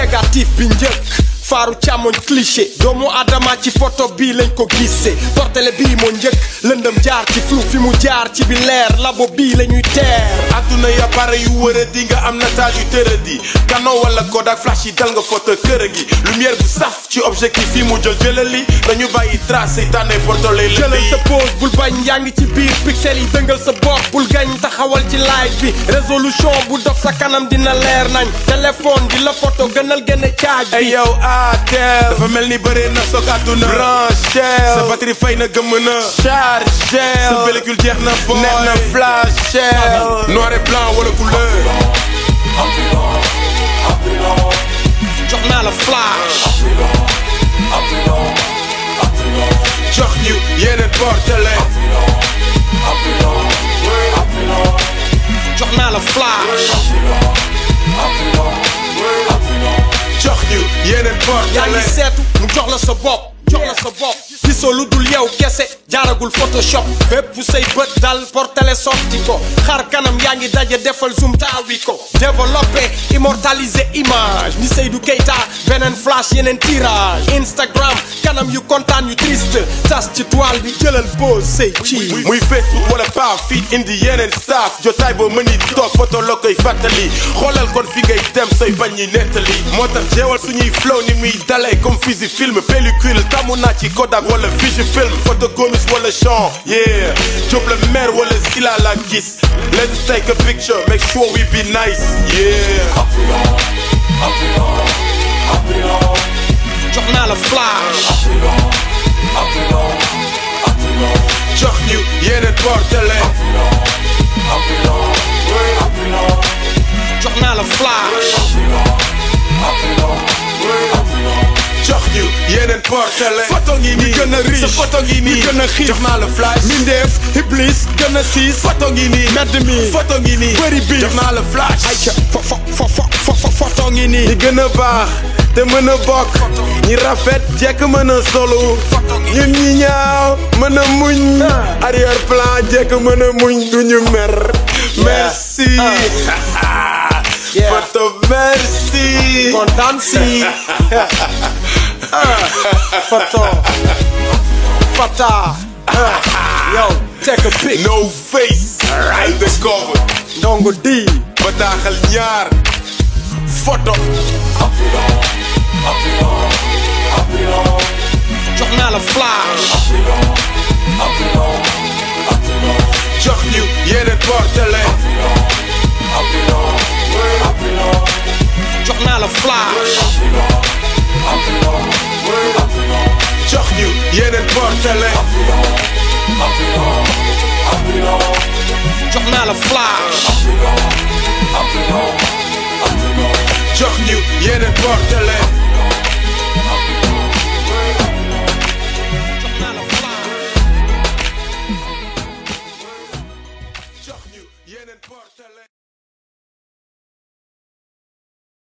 négatif bi njëkk faaru càmmoñ cliché doomu adama ci photo bii lañ ko gisee portele bii moo njëkk lëndëm jaar ci flou fi mu jaar ci bi leer labo bii la ñuy teer adduna ya pare yu wër di nga am nataal yu tëradi canon wala Kodak flash yi dal nga photo kër gi lumière bu saf ci objectif yi mu jël jëlali dañu bàyyi trace yi tànnee portole la jëlal sa pose bul bañ yaa ngi ci biir pixel yi dëngal sa bopp bul gañ taxawal ci live bi résolution bu dof sa kanam dina leer nañ téléphone di la photo gënal gën a caaj ay bi yow atel dafa mel ni bëree na soog àdduna branchel sa batterie fay na gëmm na chargel sa pellicule jeex na boy neex na flashel noir et blanc wala couleur jox naa la flash jox ñu yeneen portele jox naa la flash jox ñu yeneen yaa ngi portele seetu mu jox la sa bopp jox la sa bopp gisoo lu dul yow kese jaaragul photoshop fépp say bët dal portele sotti ko xar kanam yaa ngi daje defal zoom taawi ko développé immortalisé image ni Seydou Keita beneen flash yeneen tirage Instagram kanam yu kontaan yu triste tas ci toile bi jëlal pose say ci muy Facebook wala paa fii indi yeneen staff jotaay boo mën ni toog photo la koy fàttali xoolal kon fi ngay dem say bañ ñi nettali moo tax jeewal suñuy flow ni muy dalee comme fusil film pellicule tamu naa ci Kodak wala Fujifilm photo gomis wala champ yeah Diop la mer wala Sila la gis let's take a picture make sure we be nice yeah jox naa la flash jox ñu yeneen portele jox naa la flash jox ñu yeneen portele photo ngi nii gën a riche sa photo ngi nii gën a xiif jox naa la flash mindeef iblis gën a siis photo ngi nii medd mi photo ngi nii bëri biif jox naa la flash ayca fo fo fo fo fo fo photo ngi nii ñi gën a baax te mën a bokk ñi rafet jekk mën a solu ñun ñi ñaaw mën a muñ arrière plan jekk mën a muñ duñu mer merci Yeah. photo merci kontaan si photo fata yow take a pic no face undercover ndongo di bataaxal ñaar photo jox naa la flash jox ñu yeneen portele jox naa la flash jox ñu yeneen portele jox naa la flash jox ñu yeneen portele